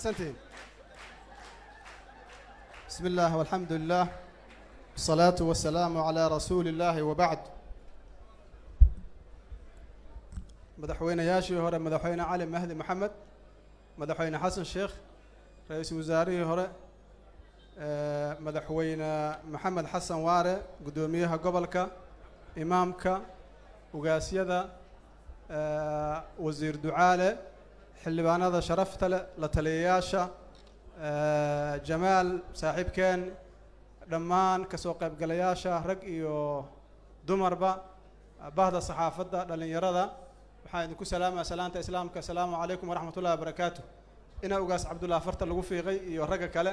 mahadsantihiin bismi illah walxamdu lilah wasalaatu wasalaamu calaa rasuuli illaahi wabacd madaxweynayaashii hore madaxweyne cali mahdi maxamed madaxweyne xasan sheekh ra-iisul wasaarihii hore madaxweyne maxamed xasan waare guddoomiyaha gobolka imaamka ugaasyada wasiir ducaale xildhibaanada sharafta leh la taliyayaasha jamaal saaxiibkeen dhammaan kasoo qaybgalayaasha rag iyo dumarba bahda saxaafadda dhallinyarada waxaan idinku salaamaya salaanta islaamka asalaamu calaykum waraxmat ullahi wabarakaatu inaa ugaas cabdullah farta lagu fiiqay iyo ragga kale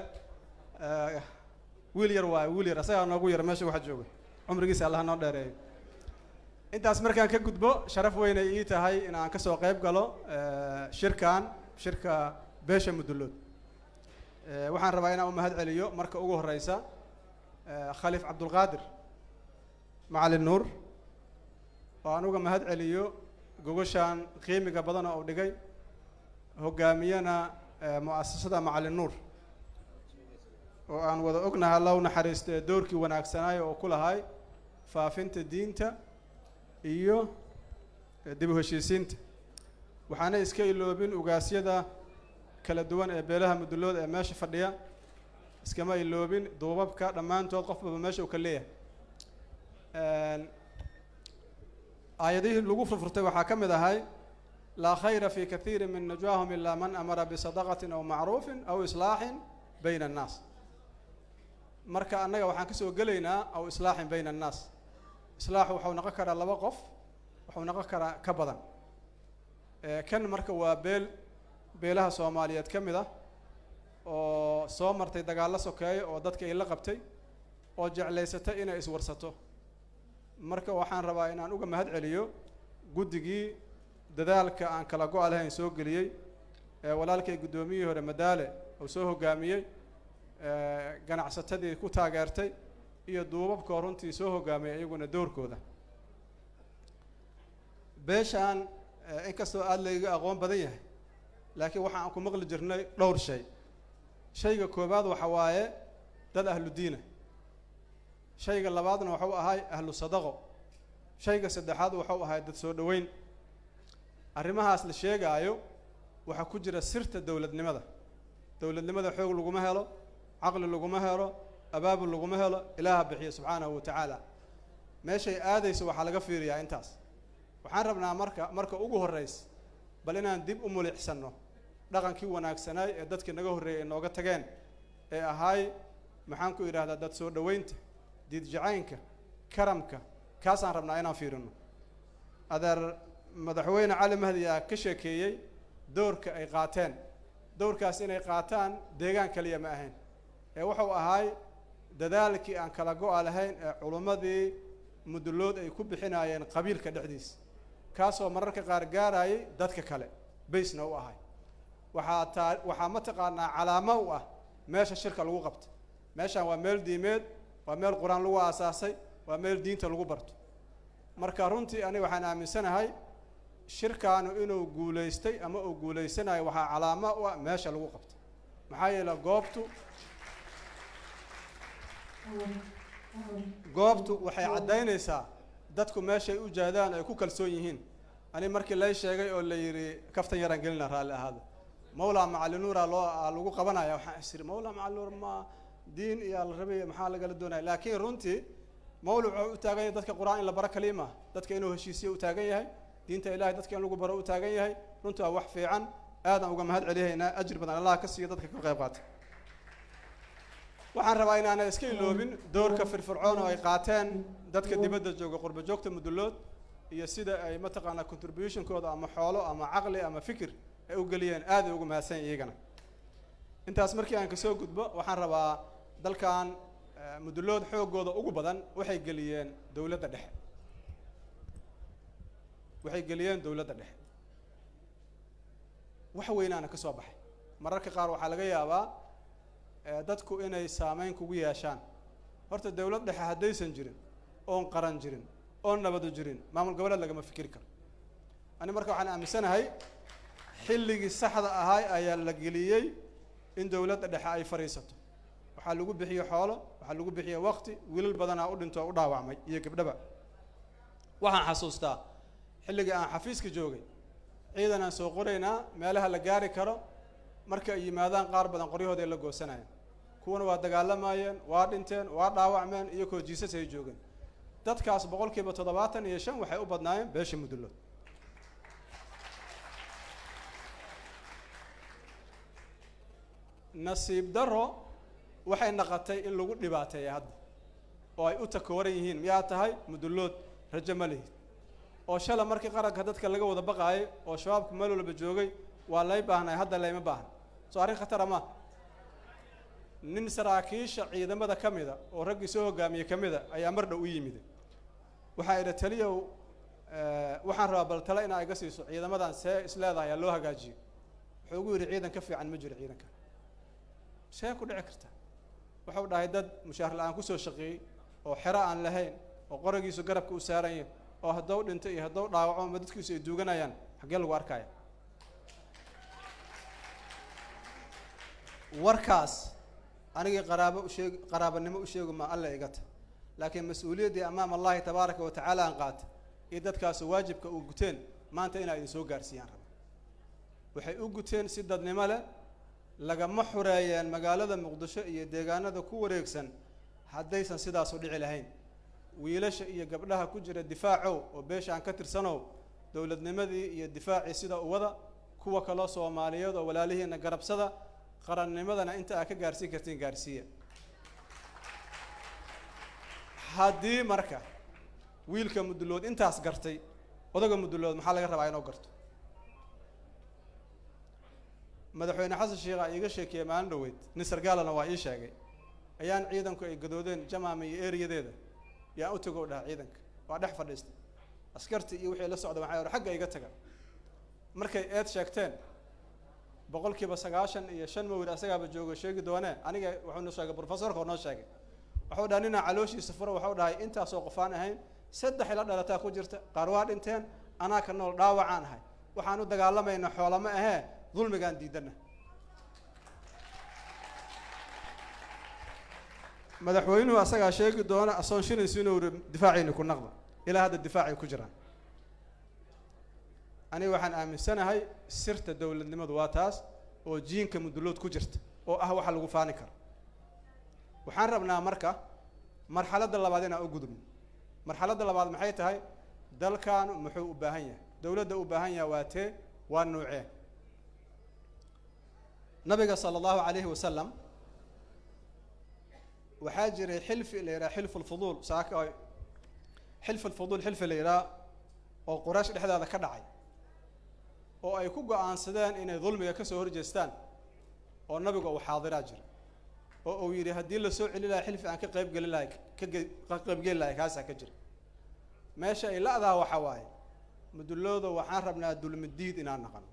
wiil yar waayo wiil yar asagaa noogu yar meesha waxa joogay cumrigiisa allaha noo dheereeyo intaas markaan ka gudbo sharaf weynay ii tahay in aan kasoo qayb galo shirkan shirka beesha mudullood waxaan rabaa inaan u mahad celiyo marka ugu horeysa khaliif cabdulqaadir macalin nuur oo aan uga mahad celiyo gogoshaan qiimiga badan oo u dhigay hogaamiyana mu-asasada macalin nuur oo aan wada ognahay alla u naxariisto ee doorkii wanaagsanaayo oo ku lahay faafinta diinta iyo dib u heshiisiinta waxaana iska iloobin ugaasyada kala duwan ee beelaha mudulooda ee meesha fadhiya iskama iloobin duubabka dhammaantood qofbaba meesha uu ka leeyahay aayadihii lagu furfurtay waxaa ka mid ahay laa khayra fi kathiiri min najwaahum ilaa man amara bisadaqatin aw macruufin aw islaaxin bayna annaas marka annaga waxaan kasoo gelaynaa aw islaaxin bayna annaas islaaxu waxau noqon karaa laba qof waxuu noqon karaa ka badan kan marka waa beel beelaha soomaaliyeed ka mid ah oo soo martay dagaallo sokeeyo oo dadka ay la qabtay oo jeclaysatay inay iswarsato marka waxaan rabaa in aan uga mahad celiyo guddigii dadaalka aan kala go-a lahayn soo geliyey ee walaalkay guddoomiyihii hore madaale uu soo hogaamiyey ganacsatadii ku taageertay iyo duubabkoo runtii soo hogaamiyay iyaguna doorkooda beeshaan inkastoo aada layga aqoon badan yahay laakiin waxa aan ku maqli jirnay dhowr shay shayga koowaad waxa waaye dad ahlu diina shayga labaadna waxuu ahay ahlu sadaqo shayga saddexaad waxuu ahay dad soo dhoweyn arrimahaas la sheegaayo waxaa ku jira sirta dowladnimada dowladnimada xoog laguma helo caqli laguma helo abaabul laguma helo ilaaha bixiya subxaanahu wa tacaala meeshay aadayso waxaa laga fiiriyaa intaas waxaan rabnaa marka marka ugu horreysa bal inaan dib u mulixsanno dhaqankii wanaagsanaay ee dadkii naga horreeyay ay nooga tageen ee ahaay maxaan ku idhahdaa dad soo dhoweynta diidjacaynka karamka kaasaan rabnaa inaan fiirino adeer madaxweyne cali mahdi aa ka sheekeeyey doorka ay qaateen doorkaas inay qaataan deegaan kaliya ma ahayn ee wuxuu ahaay dadaalkii aan kala go-a lahayn ee culummadii mudullood ay ku bixinaayeen qabiilka dhexdiisa kaasoo mararka qaar gaarayay dadka kale baysna u ahay waxaa taa waxaa mataqaanaa calaamo u ah meesha shirka lagu qabto meeshaan waa meel diimeed waa meel qur-aan lagu aasaasay waa meel diinta lagu barto marka runtii aniga waxaan aaminsanahay shirkaanu inuu guulaystay ama uu guulaysanayo waxaa calaamo u ah meesha lagu qabto maxaa yeele goobtu goobtu waxay caddaynaysaa dadku meeshay u jaadaan ay ku kalsoon yihiin ani markii lay sheegay oo la yidhi kaftan yaraan gelina raalli ahaada mawlaa macalinuura loo lagu qabanaya waxaan is iri mawlaa macalinuur ma diin iyo la rabay maxaa lagala doonaya laakiin runtii mawla wuxuu u taagan yahay dadka qur-aan in la baro kaliima dadka inuu heshiisiyo u taagan yahay diinta ilahay dadka in lagu baro u taagan yahay runtii waa wax fiican aadaan uga mahad celiyaynaa ajir badan allah ka siiyo dadka ka qayb qaata waxaan rabaa inaana iska iloobin doorka firfircoon oo ay qaateen dadka dibadda jooga qurba joogta mudullood iyo sida ay mataqaanaa contributionkooda ama xoolo ama caqli ama fikir ay u geliyeen aad ay uga mahadsan iyagana intaas markii aan kasoo gudbo waxaan rabaa dalkan mudullood xoogooda ugu badan waxay geliyeen dowladda dhexe waxay geliyeen dowladda dhexe wax weynaana ka soo baxay mararka qaar waxaa laga yaabaa dadku inay saameyn kugu yeeshaan horta dowlad dhexe haddaysan jirin oon qaran jirin oon nabadu jirin maamul goboleed lagama fikiri karo ani marka waxaan aaminsanahay xilligii saxda ahaa ayaa la geliyey in dowladda dhexe ay fadhiisato waxaa lagu bixiye xoolo waxaa lagu bixiye waqti wiilal badanaa u dhinto oo u dhaawacmay iyo gabdhaba waxaan xasuustaa xilligii aan xafiiska joogay ciidan aan soo qoraynaa meelaha la gaari karo marka ay yimaadaan qaar badan qoryahooda ay la goosanayeen kuwana waa dagaalamayeen waa dhinteen waa dhaawacmeen iyo koo jiisas ay joogeen dadkaas boqolkiiba toddobaatan iyo shan waxay u badnaayeen beesha mudullood nasiib daro waxay naqatay in lagu dhibaateeya hadda oo ay u takooran yihiin miyaa tahay mudullood rajo ma lihid oo shala markii qaranka dadka laga wada baqaayay oo shabaabku meel walba joogay waa lay baahnay hadda layma baahna soo arrin khatara ma nin saraakiisha ciidamada ka mida oo raggii soo hogaamiyey ka mida ayaa mar dhow u yimid waxaa idha taliyow waxaan rabaa bal tale inaa iga siiso ciidamadan see isleedahay aa loo hagaajiyo wuxuu ugu yidhi ciidan ka fiican ma jiro ciidanka see ku dhici karta wuxuu dhahay dad mushaar la-aan kusoo shaqeeyey oo xero aan lahayn oo qoragiisu garabka u saaran yahay oo haddou dhinto iyo haddou dhaawaco ama dadkiisu ay duuganayaan xaggee lagu arkaya warkaas anigii qaraabo usheeg qaraabanimo u sheegu ma alla igata laakiin mas-uuliyaddii amaam allahi tabaaraka wa tacaala aan qaata iyo dadkaasu waajibka uu guteen maanta inaa idin soo gaarsiiyaan raba waxay u guteen si dadnimo leh lagama xureeyeen magaalada muqdisho iyo deegaanada ku wareegsan haddaysan sidaasu dhici lahayn wiilasha iyo gabdhaha ku jira difaacow oo beesha aan ka tirsanow dowladnimadii iyo difaacii sida uwada kuwa kaloo soomaaliyeed oo walaalihiina garabsada qarannimadana inta aad ka gaarsiin kartiin gaarsiiya haddii marka wiilka mudullood intaas gartay odaga mudullood maxaa laga rabaa inuu garto madaxweyne xasan sheekha iiga sheekeeyey maalin dhaweyd nin sargaalana waa ii sheegay ayaan ciidanku ay gadoodeen jamaama iyo eriyadeeda yaan u tago dhaha ciidanka waa dhex fadhiistay askartii iyo wixii la socda waxay or xagga iga taga markay eed sheegteen boqolkiiba sagaashan iyo shan mawir asagaaba joogo sheegi doonee aniga wuxuu noo sheegay professorka oo noo sheegay waxuu dhaha ninaa calooshiisa fura waxau dhahay intaasoo qofaan ahayn saddex ila dhalataa ku jirta qaar waa dhinteen anaa ka nool dhaawacaan ahay waxaan u dagaalamayna xoolama ahee dulmigaan diidana madaxweynuhu asagaa sheegi doona asoon shilaysu inuu iri difaacayni ku naqda ilaa hadda difaacay ku jiraan aniga waxaan aaminsanahay sirta dowladnimadu waa taas oo jiinka mudullood ku jirta oo ah waxa lagu faani karo waxaan rabnaa marka marxaladda labaad inaan u gudubno marxaladda labaad maxay tahay dalkan muxuu u baahan yahay dowladda u baahan yahay waa tee waa nuucee nabiga sala allahu calayhi wasalam waxaa jiray xilfi la yidhaha xilfu lfuduul saaka xilfu lfuduul xilfi la yidhaha oo quraysh dhexdeeda ka dhacay oo ay ku go-aansadeen inay dulmiga kasoo horjeestaan oo nabiga uu xaadiraa jira oo uu yidhi haddii lasoo celi lahay xilfi aan ka qayb geli lahay ka qaybgeli lahay kaasaa ka jira meesha ay la-daa waxa waaye mudullooda waxaan rabnaa dulmidiid inaan naqano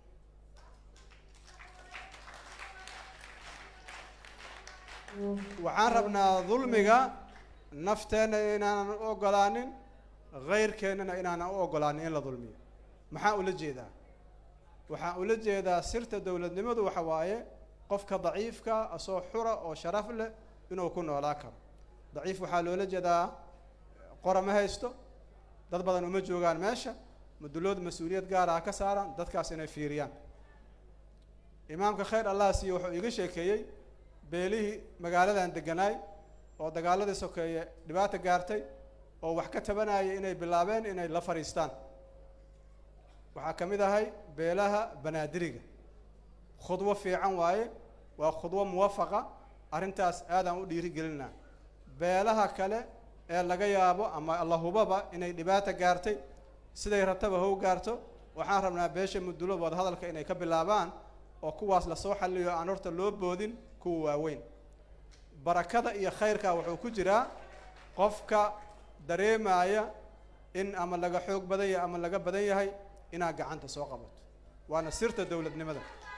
waxaan rabnaa dulmiga nafteenna inaanan u ogolaanin hayrkeennana inaanan u ogolaanin in la dulmiyo maxaa ula jeedaa waxaan ula jeedaa sirta dowladnimadu waxa waaye qofka daciifka asoo xura oo sharaf leh inuu ku noolaa karo daciif waxaa loola jeedaa qora ma haysto dad badan uma joogaan meesha mudullood mas-uuliyad gaara ha ka saaraan dadkaas inay fiiriyaan imaamka khayr allah siiye wuxuu iiga sheekeeyey beelihii magaaladan deganaay oo dagaaladii sokeeye dhibaata gaartay oo wax ka tabanayay inay bilaabeen inay la fadhiistaan waxaa ka mid ahay beelaha banaadiriga khudwo fiican waaye waa khudwo muwafaqa arrintaas aadaan u dhiiri gelinaa beelaha kale ee laga yaabo ama allahubaba inay dhibaata gaartay siday rabtaba how gaarto waxaan rabnaa beesha mudulo wada hadalka inay ka bilaabaan oo kuwaas lasoo xalliyo aan horta loo boodin kuwa waaweyn barakada iyo khayrka wuxuu ku jiraa qofka dareemaya in ama laga xoog badan yahay ama laga badan yahay inaad gacanta soo qabato waana sirta dowladnimada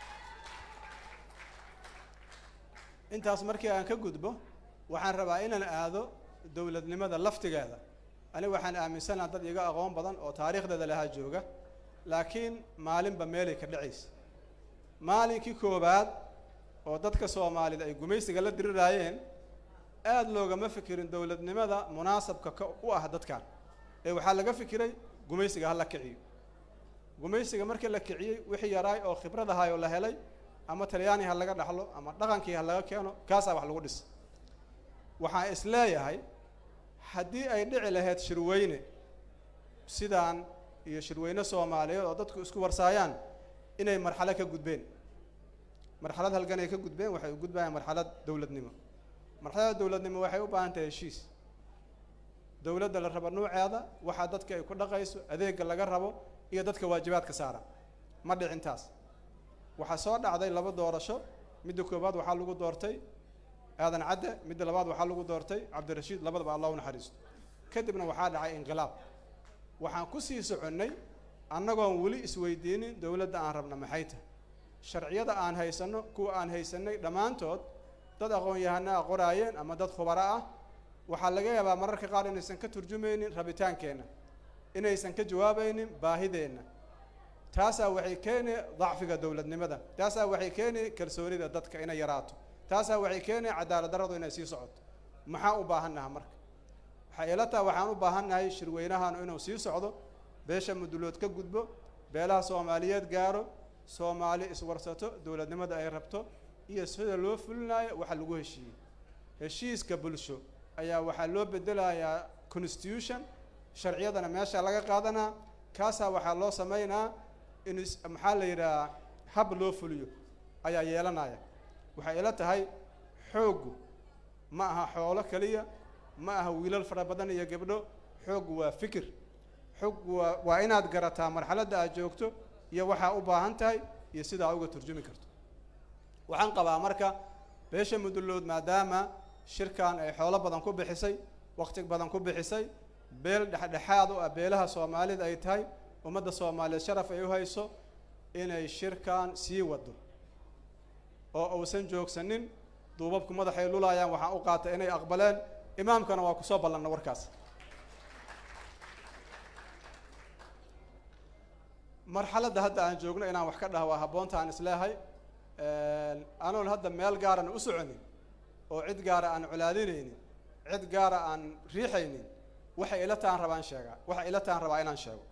intaas markii aan ka gudbo waxaan rabaa inaan aado dowladnimada laftigeeda aniga waxaan aaminsanaha dad iga aqoon badan oo taariikhdeeda lahaa jooga laakiin maalinba meelay ka dhacaysa maalinkii koowaad oo dadka soomaalida ay gumaysiga la diriraayeen aada loogama fikirin dowladnimada munaasabka ka u ah dadkan ee waxaa laga fikiray gumaysiga ha la kiciyo gumaysiga markii la kiciyey wixii yaraay oo khibrad ahaay oo la helay ama talyaani ha laga dhaxlo ama dhaqankii ha laga keeno kaasaa wax lagu dhis waxaan is leeyahay haddii ay dhici lahayd shirweyne sidaan iyo shirweyne soomaaliyeed oo dadku isku warsaayaan inay marxalo ka gudbeen marxalad halgan ay ka gudbeen waxay u gudbayaan marxalad dowladnimo marxalada dowladnimo waxay u baahan tahay heshiis dowladda la rabo nuuceeda waxaa dadka ay ku dhaqayso adeega laga rabo iyo dadka waajibaadka saara ma dhicin taas waxaa soo dhacday laba doorasho midda koowaad waxaa lagu doortay aadan cadde midda labaad waxaa lagu doortay cabdirashiid labadaba allah u naxariisto kadibna waxaa dhacay inqilaab waxaan kusii soconnay annagoon weli isweydiinin dowladda aan rabna maxay tahay sharciyada aan haysanno kuwa aan haysanay dhammaantood dad aqoon-yahana a qoraayeen ama dad khubaro ah waxaa laga yaabaa mararka qaar inaysan ka turjumaynin rabitaankeenna inaysan ka jawaabaynin baahideenna taasaa waxay keeni dacfiga dowladnimada taasaa waxay keeni kalsoonida dadka inay yaraato taasaa waxay keeni cadaalad darradu inay sii socoto maxaa u baahannaha marka waxay ila taha waxaan u baahannahay shirweynahaanu inuu sii socdo beesha mudulood ka gudbo beelaha soomaaliyeed gaaro soomaali iswarsato dowladnimada ay rabto iyo sida loo fulinaayo waxa lagu heshiiyey heshiiska bulsho ayaa waxaa loo bedelayaa constitution sharciyadana meesha laga qaadanaa kaasaa waxaa loo sameynaa in maxaa la yidhaha hab loo fuliyo ayaa yeelanaya waxay ila tahay xooggu ma aha xoolo keliya ma aha wiilal fara badan iyo gabdho xooggu waa fikir xooggu waa waa inaad garataa marxaladda aad joogto iyo waxaa u baahan tahay iyo sidaa uga turjumi karto waxaan qabaa marka beesha mudulood maadaama shirkan ay xoolo badan ku bixisay waqti badan ku bixisay beel dhexdhexaad u ah beelaha soomaalida ay tahay ummadda soomaaliyeed sharaf ay u hayso inay shirkan sii wado oo uusan joogsanin duubabku madaxay lulaayaan waxaan u qaatay inay aqbaleen imaamkana waa kusoo ballanna warkaas marxaladda hadda aan joogno inaan wax ka dhaha waa habboonta aan isleehay anoon hadda meel gaarana u soconin oo cid gaara aan colaadinaynin cid gaara aan riixaynin waxay ila taan rabaan sheegaa waxay ila taan rabaa inaan sheego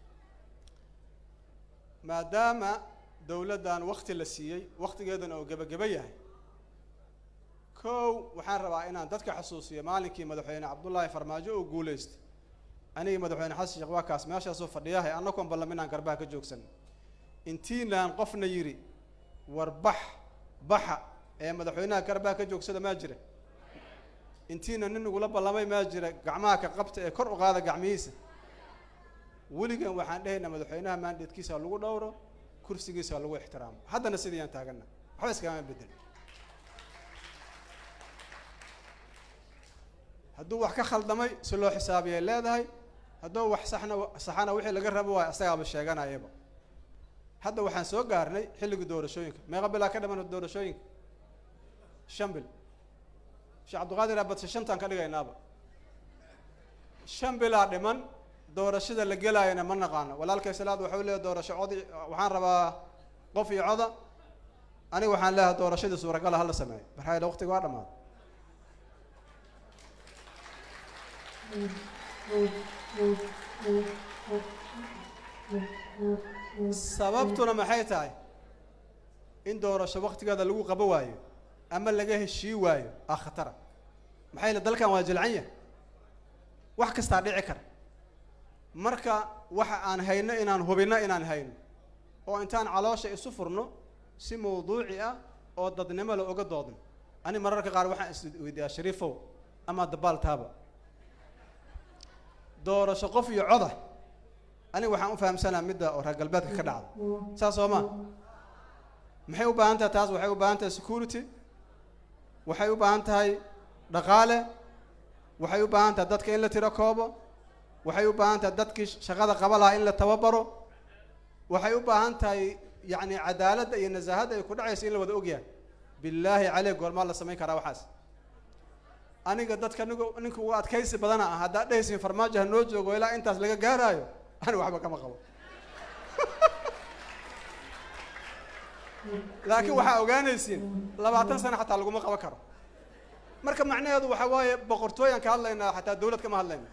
maadaama dowladdan wakti la siiyey waktigeedana oo gebageba yahay kow waxaan rabaa inaan dadka xasuusiyo maalinkii madaxweyne cabdullaahi farmaajo oo guulaystay anigii madaxweyne xasan sheekh waa kaas meeshaasoo fadhiyahay annagoon ballam inaan garbaha ka joogsan intiinaan qofna yidhi war bax baxa ee madaxweynaha garbaha ka joogsada maa jira intiina nin igula ballamay maa jira gacmaha ka qabta ee kor u qaada gacmihiisa weligan waxaan dhehaynaa madaxweynaha maandheedkiisa lagu dhowro kursigiisa lagu ixtiraamo haddana sidayaan taagana waxba iskagama bedel hadduu wax ka khaldamay si loo xisaabiyay leedahay hadduu wax saxna saxana wixii laga rabo waayo asagaaba sheeganayaba hadda waxaan soo gaarnay xilligii doorashooyinka meeqa bilaa ka dhaman doorashooyinka shan bil sheekh cabdiqaadir abadse shantaan ka dhigaynaaba shan bilaa dhiman doorashada la gelaayana ma naqaano walaalkay salaad waxau leeyahy doorasho codi waxaan rabaa qof iyo coda aniga waxaan leeyahay doorashadii suuragala hala sameeyo maxaa yaele waqtiga waa dhamaaday sababtuna maxay tahay in doorasho waktigeeda lagu qabo waayo ama laga heshii waayo aa khatara maxaa yaele dalkan waa jilcan yahay wax kastaa dhici kara marka waxa aan hayno inaan hubinno inaan hayno oo intaan caloosha isu furno si mawduuci ah oo dadnimo la oga doodno ani mararka qaar waxaan isweydiiyaa shariifow ama dabaal taaba doorasho qof iyo coda aniga waxaan u fahamsanaa midda oo reer galbeedka ka dhacda saas soo ma maxay u baahan tahay taas waxay u baahan tahay security waxay u baahan tahay dhaqaale waxay u baahan tahay dadka in la tiro koobo waxay u baahan tahay dadkii shaqada qaba lahaa in la tababaro waxay u baahan tahay yacni cadaaladda iyo nasaahadda ay ku dhacaysa in la wada ogyahay billaahi caleyh goormaa la samayn karaa waxaas aniga dadka nig ninka ugu adkaysi badana ah haddaad dhehaysin farmaajo ha noo joogo ilaa intaas laga gaaraayo ani waxba kama qabo laakiin waxaa ogaanaysiin labaatan sano xataa laguma qaban karo marka macnaheedu waxaa waaye boqortooyaan ka hadlaynaa xataa dawlad kama hadlayna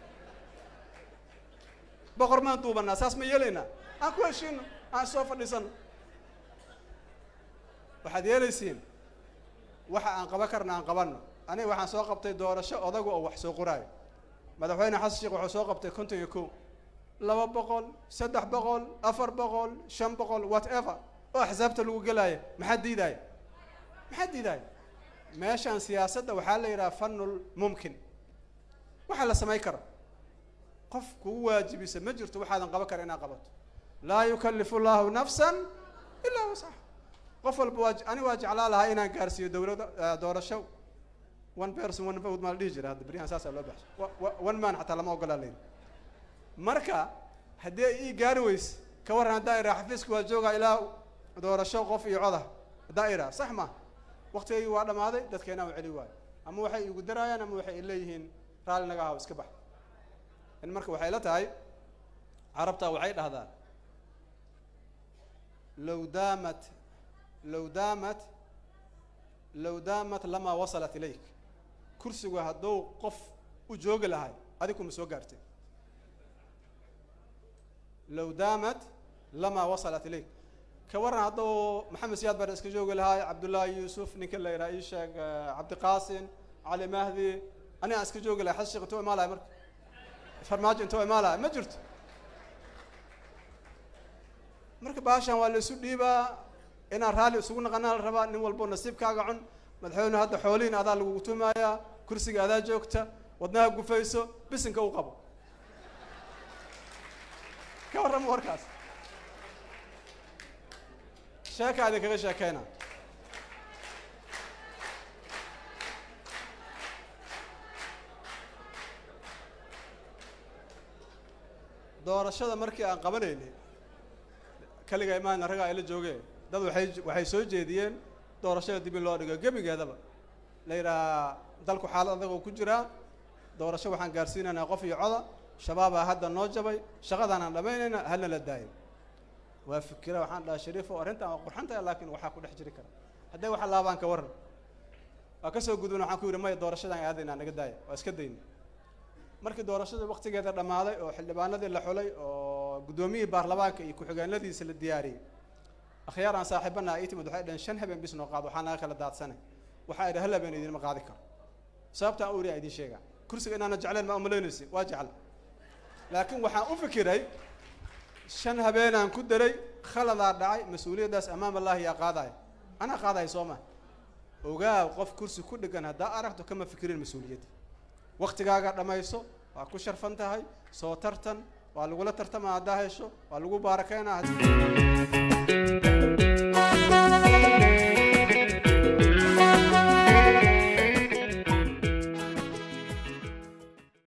boqor maan duubanaa saas ma yeelaynaa aan ku heshiino aan soo fadhiisano waxaad yeelaysiin waxa aan qaban karna aan qabanno aniga waxaan soo qabtay doorasho odagu oo wax soo qoraayo madaxweyne xasan sheekh wuxuu soo qabtay konton iyo kow laba boqol saddex boqol afar boqol shan boqol whatever oo axsaabta lagu gelaayo maxaa diidaaya maxaa diidaaya meeshaan siyaasadda waxaa la yidhaha fanul mumkin waxaa la samayn kara qof kugu waajibisa ma jirto waxaadan qaban kara inaad qabato laa yukallifu llahu nafsan ilaa wasax qof walba waa ani waa jeclaa lahaa inaan gaarsiiyo dawladda doorasho one person one vote maa la dhihi jira hadda beryahan saasaa loo baxsho one man xataa lama ogolaa layidhi marka haddii ay ii gaari weyse ka warran haddaa iraa xafiiska waa joogaa ilaa doorasho qof iyo coda haddaa iraa sax ma waktigaygii waa dhammaaday dadkeenaa u celi waayo ama waxay igu daraayaan ama waxay leeyihiin raalli naga haw iska bax in marka waxay la tahay carabtaa waxay dhahdaan low daamat low daamat low daamat lamaa wasalat ilayk kursigu hadduu qof u joogi lahay adigu ma soo gaartay low daamat lamaa wasalat ilayk ka warran hadduu maxamed siyaad bare iska joogi lahaay cabdullaahi yuusuf ninka la yidhaha ii sheeg cabdiqaasin cali mahdi anigaan iska joogi lahay xasan sheekh intuu imaa lahay marka farmaajo intuu imaa lahay ma jirto marka baashan waa la isu dhiibaa inaan raalli isugu naqanaa la rabaa nin walbo nasiibkaaga cun madaxweyne hadda xoolihiin adaa lagugu tumayaa kursiga adaa joogta wadnaha gufayso bisinka u qabo ka warrama warkaas sheekaadi kaga sheekeyna doorashada markii aan qabanaynay kaliga imaana raggaa ayla joogeen dad waxay waxay soo jeediyeen doorashada dib in loo dhigo gebigeedaba la yidhaha dalku xaalad adag oo ku jiraa doorasho waxaan gaarsiinaynaa qof iyo coda shabaabaa hadda noo jabay shaqadaanaan dhamaynayna halna la daayo waa fikira waxaan dhaha shariif oo arrintan waa qurxantaya laakiin waxaa ku dhex jiri kara hadday waxa laabaan ka warran waa kasoo gudbana waxaan ku yidhi maya doorashadaan aadaynaa naga daaya waa iska dayna markii doorashada waktigeeda dhammaaday oo xildhibaanadii la xulay oo guddoomiyihii baarlamaanka iyo ku-xigeenadiisa la diyaariyey akhyaar aan saaxiibana ii timid waxay dhaheen shan habeen bis noo qaado waxaa naga kala daadsanay waxaa idhi hal habeen idinma qaadi karo sababtaan u iri idiin sheegaa kursiga inaana jecleen ma umalaynaysi waa jecel laakiin waxaan u fikiray shan habeenaan ku daray khaladaa dhacay mas-uuliyaddaas amaam allahi yaa qaadaya anaa qaadaya soo ma ogaaw qof kursi ku dhegan haddaa aragto kama fikirin mas-uuliyadda waktigaaga dhammayso waa ku sharfan tahay soo tartan waa lagula tartama haddaa hesho waa lagu baarakeynaa